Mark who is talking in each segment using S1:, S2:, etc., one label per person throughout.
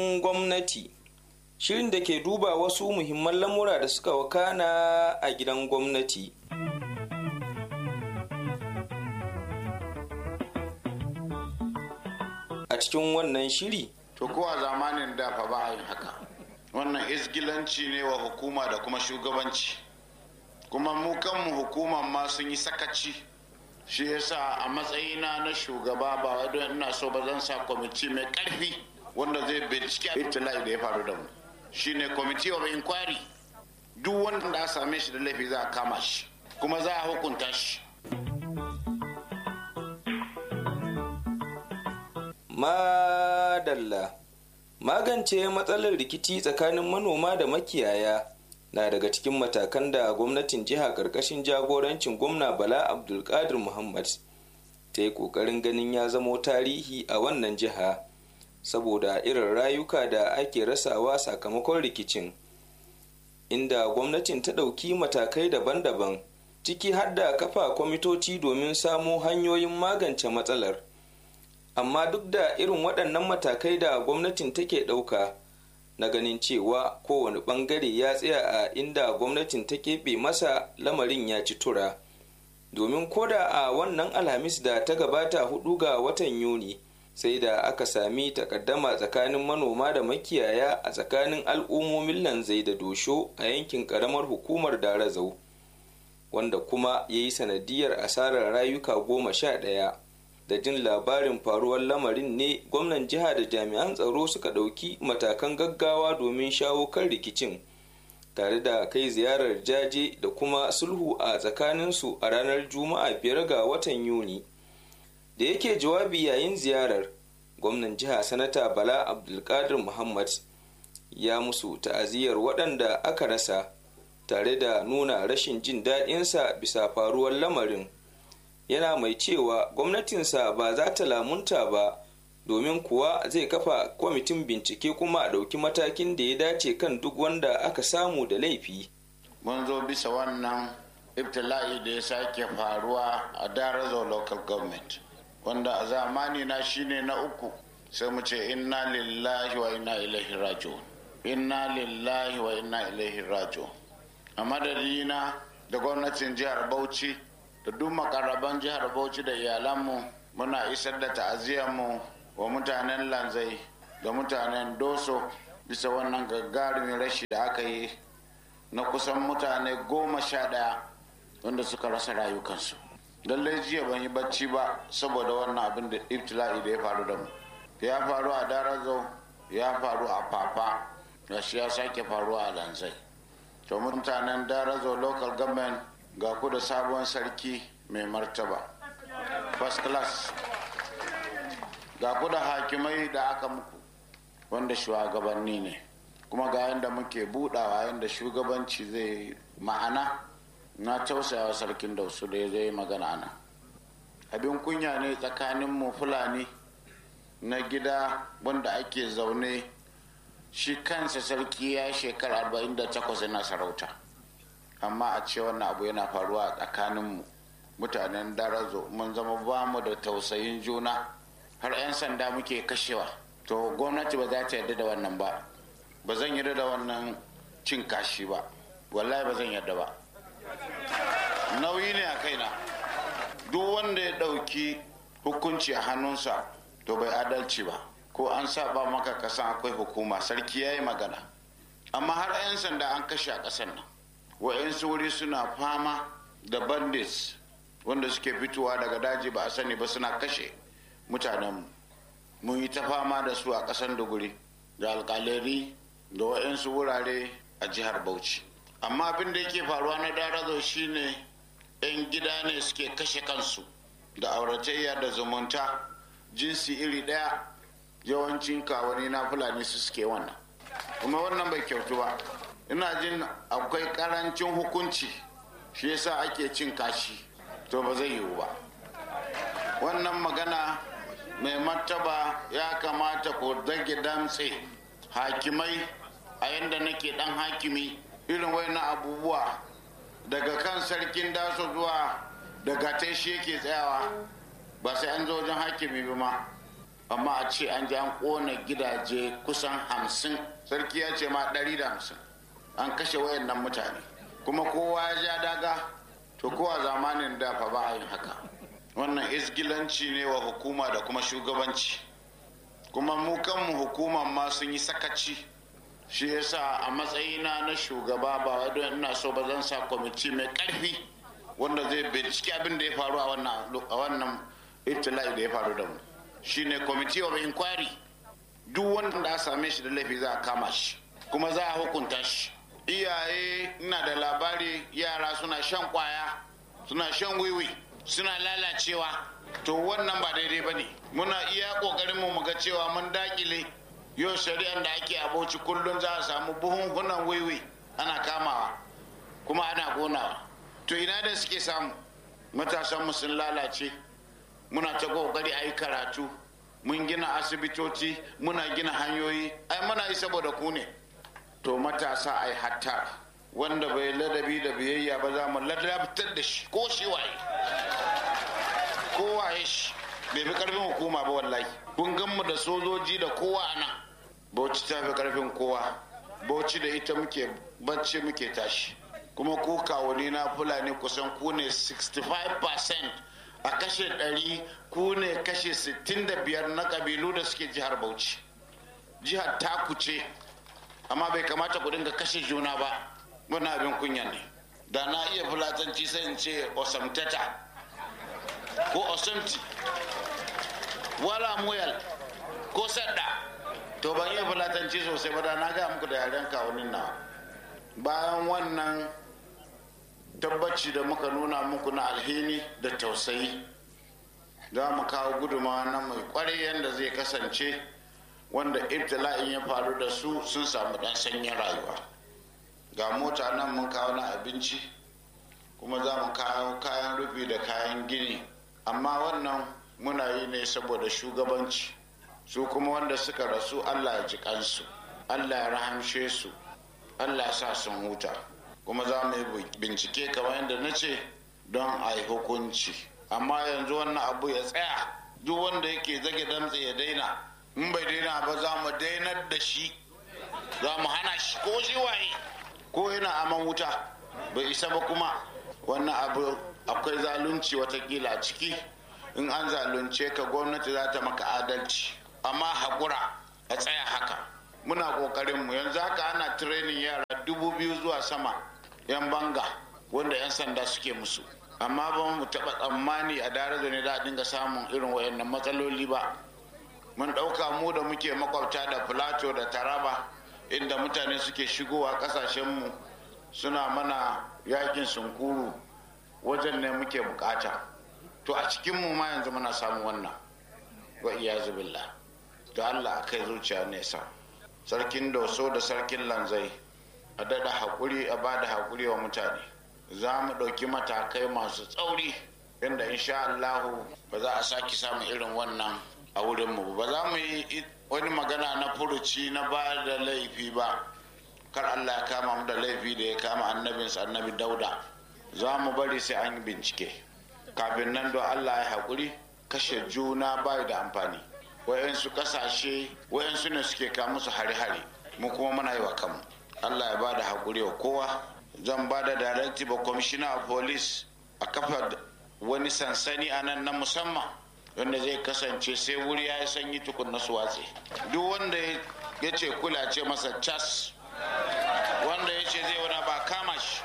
S1: gwamnati shirin da ke duba wasu muhimman lamura da suka wakana a gidan gwamnati a cikin wannan shiri
S2: to ko a zamanin da fa ba a yin haka wannan isgilanci ne wa hukuma da kuma shugabanci kuma mu kanmu hukuman ma sun yi sakaci shi yasa a matsayina na shugaba ba wai don ina so ba zan sa kwamiti mai karfi wanda zai bincike ibtila'i da ya faru da mu shine committee of inquiry duk wanda da same shi da laifi za a kama shi kuma za a hukunta shi
S1: madalla magance matsalar rikici tsakanin manoma da makiyaya na daga cikin matakan da gwamnatin jiha ƙarƙashin jagorancin gwamna bala abdulkadir muhammad ta yi ƙoƙarin ganin ya zamo tarihi a wannan jiha saboda irin rayuka da ake rasawa sakamakon rikicin inda gwamnatin ta ɗauki matakai daban-daban ciki har da kafa kwamitoci domin samo hanyoyin magance matsalar amma duk da irin waɗannan matakai da gwamnatin take ɗauka na ganin cewa kowane ɓangare ya tsaya a inda gwamnatin ta keɓe masa lamarin ya ci tura domin koda a wannan alhamis da ta gabata hudu ga watan yuni sai da aka sami takaddama tsakanin manoma da makiyaya a tsakanin al'ummomin lanzai da dosho a yankin karamar hukumar darazau wanda kuma ya yi sanadiyar asarar rayuka goma sha ɗaya da jin labarin faruwar lamarin ne gwamnan jiha da jami'an tsaro suka ɗauki matakan gaggawa domin shawo kan rikicin tare da kai ziyarar jaje da kuma sulhu a tsakaninsu a ranar juma'a biyar ga watan yuni da yake jawabi yayin ziyarar gwamnan jiha sanata bala abdulkadir muhammad ya musu ta'aziyar waɗanda aka rasa tare da nuna rashin jin daɗinsa bisa faruwar lamarin yana mai cewa gwamnatinsa ba za ta lamunta ba domin kuwa zai kafa kwamitin bincike kuma a ɗauki matakin da ya dace kan duk wanda aka samu da laifi
S2: mun zo bisa wannan ibtila'i da ya sake faruwa a darazo local government wanda a zamani na shine na uku sai mu ce inna lillahi wa inna ilaihi raji'un inna lillahi wa inna ilaihi raji'un a madadina da gwamnatin jihar bauchi da duk makarraban jihar bauchi da iyalanmu muna isar da ta'aziyarmu wa mutanen lanzai da mutanen doso bisa wannan gagarumin rashi da aka yi na kusan mutane goma sha ɗaya wanda suka rasa rayukansu lallai jiya ban yi bacci ba saboda wannan abin da ibtila'i da ya faru da mu ya faru a darazo ya faru a papa da shi ya sake faruwa a lanzai to mutanen darazo local government ga ku da sabon sarki mai martaba first class ga ku da hakimai da aka muku wanda shugabanni ne kuma ga yadda muke budawa yadda shugabanci zai ma'ana na tausayawa sarkin dausu da ya zai magana ana abin kunya ne tsakanin mu fulani na gida wanda ake zaune shi kansa sarki ya shekara 48 na sarauta amma a ce wannan abu yana faruwa a tsakaninmu mutanen darazo mun zama ba mu da tausayin juna har 'yan sanda muke kashewa to gwamnati ba za ta yarda da wannan ba ba zan yarda da wannan cin kashi ba wallahi ba zan yarda ba nauyi ne a kaina duk wanda ya ɗauki hukunci a hannunsa to bai adalci ba ko an saba maka kasan akwai hukuma sarki ya yi magana amma har 'yan sanda an kashe a ƙasar nan wa'yansu wuri suna fama da bandits wanda suke fitowa daga daji ba a sani ba suna kashe mutanenmu mun yi ta fama da su a ƙasar duguri da alƙaleri da wa'yansu wurare a jihar bauchi amma abin da yake faruwa na darazo shine 'yan gida ne suke kashe kansu da auratayya da zumunta jinsi iri ɗaya yawancin kawani na fulani su suke wannan kuma wannan bai kyautu ba ina jin akwai karancin hukunci shi yasa ake cin kashi to ba zai yiwu ba wannan magana mai martaba ya kamata ku dage damtse hakimai a yadda nake dan hakimi irin wani abubuwa daga kan sarkin daso zuwa daga shi yake tsayawa ba sai an zo wajen hakimi ba ma amma a ce an ji an kona gidaje kusan hamsin sarki ya ce ma ɗari da hamsin an kashe wayannan mutane kuma kowa ya ja daga to kowa zamanin da fa ba a yin haka wannan isgilanci ne wa hukuma da kuma shugabanci kuma mu kanmu hukuman ma sun yi sakaci shi yasa a matsayina na shugaba ba wai don ina so ba zan sa kwamiti mai karfi wanda zai bincike abin da ya faru a wannan itila'i da ya faru da mu shine committee of inquiry duk wanda da same shi da laifi za a kama shi kuma za a hukunta shi iyaye ina da labari yara suna shan kwaya suna shan wiwi suna lalacewa to wannan ba daidai ba ne muna iya kokarin mu ga cewa mun dakile yau shari'ar da ake aboci kullum za a samu buhunhunan wiwi ana kamawa kuma ana gonawa to ina da suke samu matasanmu sun lalace muna ta kokari a yi karatu mun gina asibitoci muna gina hanyoyi ai muna yi saboda ku ne to matasa ai hatta wanda bai ladabi da biyayya ba za mu ladabtar da shi ko shi waye ko waye shi bai fi karfin hukuma ba wallahi kun gan mu da sojoji da kowa a nan bauchi ta fi karfin kowa bauchi da ita muke bacci muke tashi kuma ku kawuni na fulani kusan ku ne 65% a kashe 100 ku ne kashe 65 na kabilu da suke jihar bauchi jihar taku ce amma bai kamata ku dinga kashe juna ba wani abin kunya ne da na iya fulatanci sai in ce osamtata ko osamti wala muyal ko sadda to ban iya fulatanci sosai ba da na ga muku da yaren kawunin na bayan wannan tabbaci da muka nuna muku na alhini da tausayi za mu kawo gudumawa na mai kwarai yadda zai kasance wanda ibtila'in ya faru da su sun samu dan sanyin rayuwa ga mota nan mun kawo na abinci kuma za mu kawo kayan rufi da kayan gini amma wannan muna yi ne saboda shugabanci su kuma wanda suka rasu allah ya ji kansu allah ya rahamshe su allah ya sa sun huta kuma za mu yi bincike kamar yadda na ce don a yi hukunci amma yanzu wannan abu ya tsaya duk wanda yake zage damtse ya daina in bai daina ba za mu dainar da shi za mu hana shi ko shi waye ko yana aman wuta bai isa ba kuma wannan abu akwai zalunci watakila a ciki in an zalunce ka gwamnati za ta maka adalci amma haƙura a tsaya haka muna ƙoƙarin mu yanzu haka ana tirenin yara dubu biyu zuwa sama yan banga wanda yan sanda suke musu amma ba mu taɓa tsammani a daraja ne da dinga samun irin wayannan matsaloli ba mun ɗauka mu da muke makwabta da filato da taraba inda mutane suke shigowa ƙasashenmu suna mana yakin sunkuru wajen ne muke bukata to a cikinmu ma yanzu muna samun wannan wa iyazu billah da allah a kai zuciya nesa sarkin doso da sarkin lanzai a daɗa haƙuri a ba da haƙuri wa mutane za mu ɗauki matakai masu tsauri inda insha allahu ba za a sake samun irin wannan a wurinmu ba za mu yi wani magana na furuci na ba da laifi ba kar allah ya kama mu da laifi da ya kama annabinsa annabi dauda za mu bari sai an yi bincike kafin nan don allah ya haƙuri kashe juna bai da amfani wayansu ƙasashe wayansu ne suke kawo musu hare-hare mu kuma muna yi wa kanmu allah ya ba da haƙuri wa kowa zan ba da directive of commissioner of police a kafa wani sansani a nan na musamman wanda zai kasance sai wuri ya yi sanyi tukun na su watse duk wanda ya ce kula ce masa cas wanda ya ce zai wani ba kama shi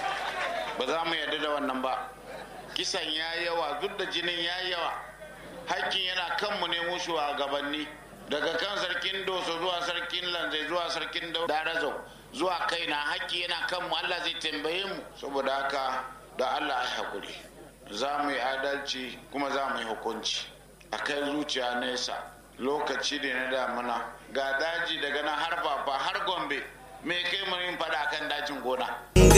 S2: ba za mu yarda da wannan ba kisan ya yawa duk da jinin ya yawa hakkin yana kanmu ne mu gabanni daga kan sarkin doso zuwa sarkin lanzai zuwa sarkin darazo zuwa kaina hakki yana kanmu allah zai tambaye mu saboda haka da allah ya haƙuri za mu yi adalci kuma za mu yi hukunci a kai zuciya nesa lokaci ne na damuna ga daji daga nan har fafa har gombe me kai mu yin fada kan dajin gona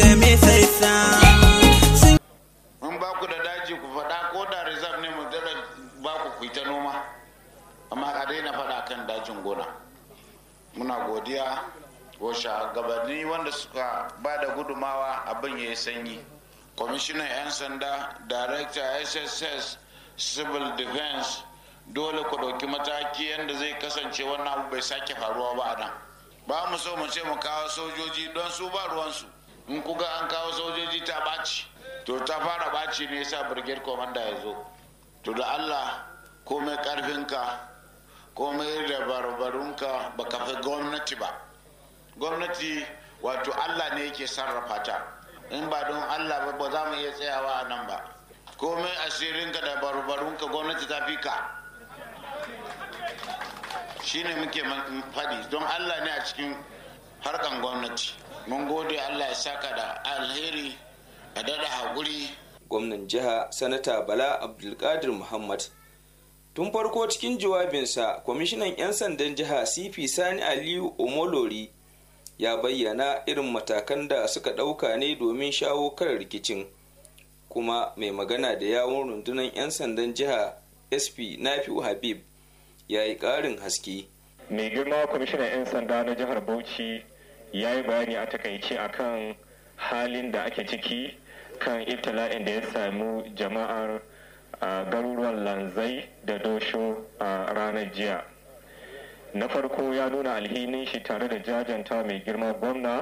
S2: mun ba ku da daji ku fada ko da reserve ne mu dada ba ku ku ta noma amma a daina fada kan dajin gona muna godiya wa shugabanni wanda suka ba da gudumawa abin ya yi sanyi kwamishinan 'yan sanda director sss civil defense dole ku ɗauki mataki yadda zai kasance wannan abu bai sake faruwa ba a nan ba mu so mu ce mu kawo sojoji don su ba ruwansu in kuga an kawo sojoji ta ɓaci to ta fara ɓaci ne sa brigade commander ya zo to da allah komai ƙarfinka komai da barbarunka ba ka fi gwamnati ba gwamnati wato allah ne yake sarrafa ta in ba don allah ba za mu iya tsayawa a nan ba komai asirinka da barbarunka gwamnati ta fi ka shine muke faɗi don allah ne a cikin harkan gwamnati mun gode allah ya saka da alheri a dada haƙuri
S1: gwamnan jiha sanata bala abdulkadir muhammad tun farko cikin jawabinsa kwamishinan 'yan sandan jiha cp sani aliyu omolori ya bayyana irin matakan da suka ɗauka ne domin shawo kan rikicin kuma mai magana da yawon rundunar 'yan sandan jiha sp nafi'u habib ya yi ƙarin haske
S3: mai girma kwamishinan 'yan sanda na jihar bauchi ya yi bayani a takaice akan halin da ake ciki kan ibtila'in da ya samu jama'ar a garuruwan lanzai da dosho a ranar jiya na farko ya nuna alhinin shi tare da jajanta mai girma gwamna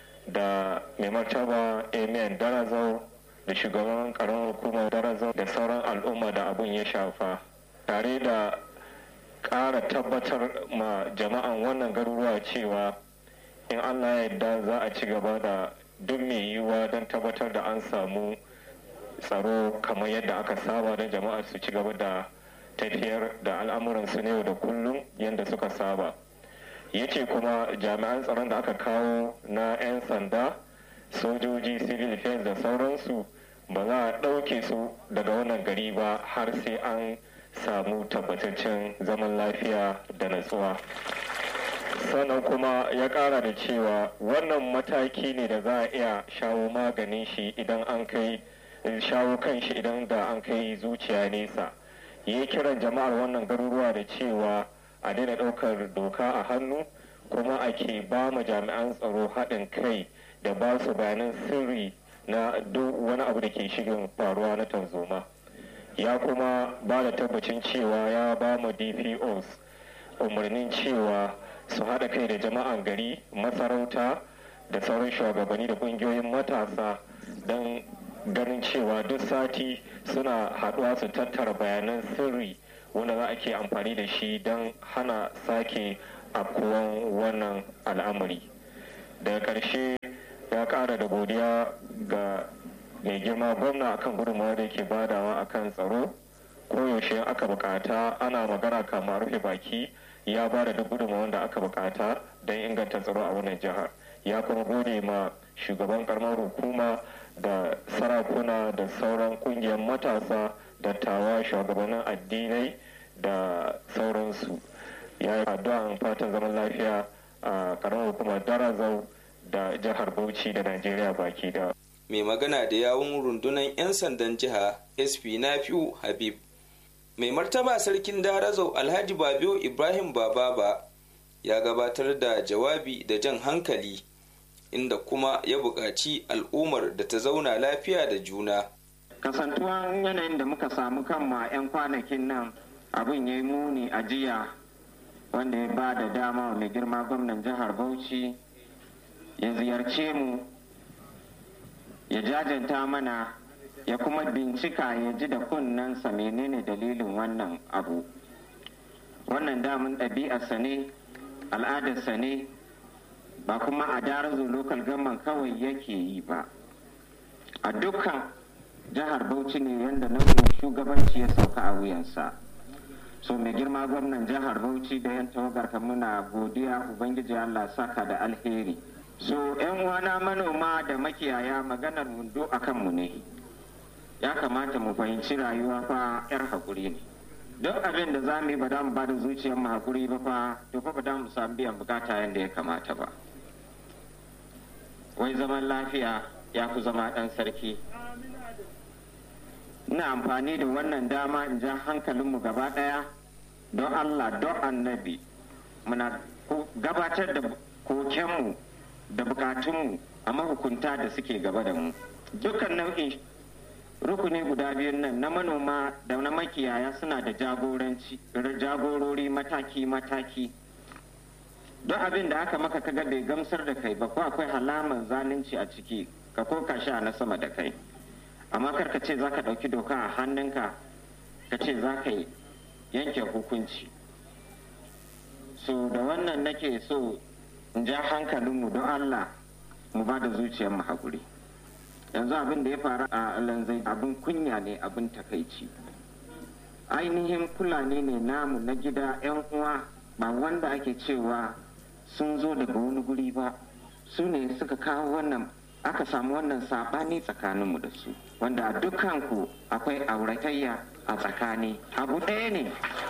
S3: da mai martaba amen darazau da shugaban karamar hukumar darazau da sauran al'umma da abun ya shafa tare da ƙara tabbatar ma jama'an wannan garuruwa cewa in allah yadda za a ci gaba da duk mai yiwuwa don tabbatar da an samu tsaro kamar yadda aka saba don jama'a su ci gaba da tafiyar da al'amuransu na yau da kullum yadda suka saba ya ce kuma jami'an tsaron da aka kawo na 'yan sanda sojoji civil defense da sauransu ba za a ɗauke su daga wannan gari ba har sai an samu tabbataccen zaman lafiya da natsuwa sannan kuma ya ƙara da cewa wannan mataki ne da za a iya shawo maganin shi idan an kai shawo kan shi idan da an kai zuciya nesa ya yi kiran jama'ar wannan garuruwa da cewa a daina ɗaukar doka a hannu kuma ake ba ma jami'an tsaro haɗin kai da ba su bayanan sirri na duk wani abu da ke shigin faruwa na tanzoma ya kuma ba da tabbacin cewa ya ba ma dpos umarnin cewa su haɗa kai da jama'an gari masarauta da sauran shugabanni da ƙungiyoyin matasa don ganin cewa duk sati suna haɗuwa su tattara bayanan sirri wanda za a ke amfani da shi don hana sake afkuwan wannan al'amari daga ƙarshe ya ƙara da godiya ga mai girma gwamna akan gudunmawa da yake badawa akan tsaro koyaushe aka bukata ana magana kama rufe baki ya ba da duk gudunmawar da aka bukata don inganta tsaro a wannan jihar ya kuma gode ma shugaban karamar hukuma da sarakuna da sauran kungiyar matasa dattawa shugabannin addinai da sauransu ya yi addu'an fatan zaman lafiya a karamar hukumar darazau da jihar bauchi da najeriya baki da
S1: mai magana da yawun rundunar 'yan sandan jiha sp nafiu habib mai martaba sarkin darazau alhaji babio ibrahim bababa ya gabatar da jawabi da jan hankali inda kuma ya buƙaci al'ummar da ta zauna lafiya da juna
S4: kasantuwan yanayin da muka samu kanmu a 'yan kwanakin nan abin ya yi muni a jiya wanda ya ba da dama mai girma gwamnan jihar bauchi ya ziyarce mu ya jajanta mana ya kuma bincika ya ji da kunnensa menene dalilin wannan abu wannan damun ɗabi'arsa ne al'adarsa ne ba kuma a darazo lokal gaman kawai yake yi ba a dukkan jihar bauchi ne yadda nau'in shugabanci ya sauka a wuyansa so mai girma gwamnan jihar bauchi da yan tawagar muna godiya ubangiji allah saka da alheri so yan uwana manoma da makiyaya maganar mundo a kanmu ne ya kamata mu fahimci rayuwa fa yar hakuri ne duk abin da za mu yi ba da mu ba da zuciyar mu hakuri ba fa to fa ba da mu samu biyan bukata yadda ya kamata ba wai zaman lafiya ya fi zama ɗan sarki ina amfani da wannan dama in ja hankalinmu gaba ɗaya don allah don annabi muna gabatar da kokenmu da bukatunmu a mahukunta da suke gaba da mu dukkan nau'in rukuni guda biyun nan na manoma da na makiyaya suna da jagoranci jagorori mataki-mataki don abin da aka maka kaga bai gamsar da kai ba ko akwai halaman zalunci a ciki ka ko ka sha na sama da kai amma kar ka ce za ka ɗauki doka a hannunka ka ce za ka yanke hukunci so da wannan nake so in ja hankalinmu don allah mu ba da zuciyarmu haƙuri yanzu abin da ya faru a lanzai abin kunya ne abin takaici ainihin fulani ne namu na gida 'yan uwa ba wanda ake cewa sun zo daga wani guri ba su ne suka kawo wannan aka samu wannan saɓani tsakaninmu da su wanda a dukanku akwai auratayya a tsakani abu ɗaya ne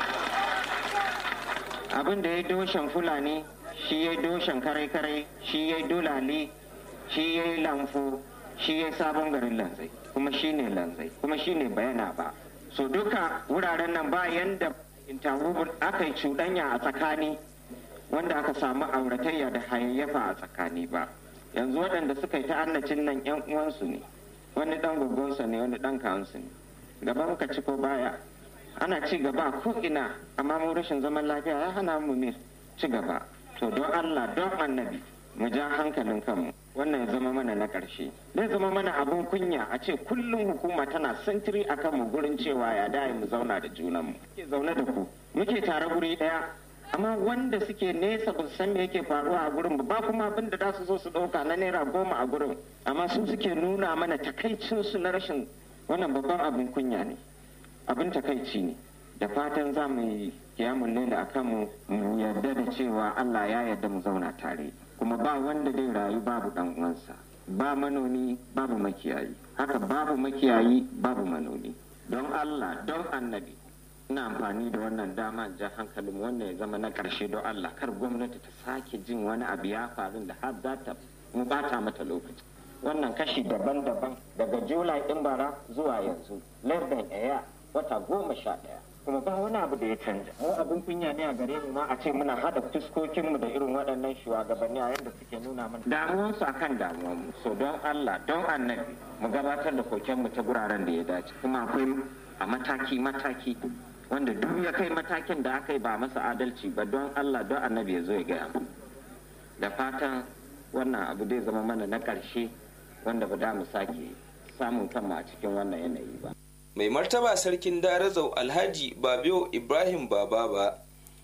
S4: abin da ya doshen fulani shi ya doshen kare-kare shi ya dolale shi ya lamfo shi ya sabon garin lanzai kuma shi ne lanzai kuma shi ne bayana ba so duka wuraren nan ba yanda intawubur aka yi cuɗanya a tsakani wanda aka samu auratayya da hayayyafa a tsakani ba yanzu waɗanda suka yi ta'annacin nan yan uwansu ne wani ɗan gogonsa ne wani ɗan kawansu ne gaba muka ci ko baya ana ci gaba ko ina amma mu rashin zaman lafiya ya hana mu ne ci gaba to don allah don annabi mu ja hankalin kanmu wannan ya zama mana na ƙarshe zai zama mana abin kunya a ce kullum hukuma tana sintiri a kanmu gurin cewa ya dai mu zauna da junanmu muke zaune da ku muke tare guri ɗaya amma wanda suke nesa ba su san me yake faruwa a gurin ba kuma abin da za su zo su ɗauka na naira goma a gurin amma su suke nuna mana takaicinsu na rashin wannan babban abin kunya ne abin takaici ne da fatan za mu yi kiyamun laila a kanmu mu yarda da cewa allah ya yarda mu zauna tare kuma ba wanda zai rayu babu dan uwansa ba manoni babu makiyayi haka babu makiyayi babu manoni don allah don annabi ina amfani da wannan dama ja hankalin wannan ya zama na karshe don allah kar gwamnati ta sake jin wani abu ya faru da har za ta mu bata mata lokaci wannan kashi daban-daban daga julai din bara zuwa yanzu lardin ɗaya wata goma sha ɗaya kuma ba wani abu da ya canja mu abin kunya ne a gare mu ma a ce muna hada fuskokinmu da irin waɗannan shugabanni a yadda suke nuna mana damuwarsu akan damuwarmu so don Allah don annabi mu gabatar da kokenmu ta guraren da ya dace kuma akwai a mataki mataki wanda duk ya kai matakin da aka yi ba masa adalci ba don Allah don annabi ya zo ya gaya mu da fatan wannan abu zai zama mana na ƙarshe wanda ba da mu sake samun kanmu a cikin wannan yanayi ba
S1: mai martaba sarkin darazau alhaji babio ibrahim baba ba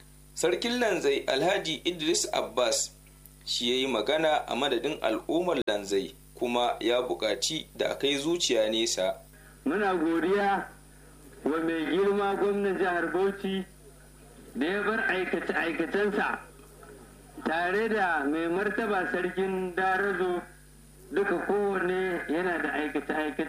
S1: sarkin lanzai alhaji idris abbas shi ya yi magana a madadin al'ummar lanzai kuma ya buƙaci da kai zuciya nesa
S5: muna godiya wa mai girma gwamnan jihar bauchi da ya bar aikace-aikacensa tare da mai martaba sarkin darazo duka kowane yana da aikace-aikace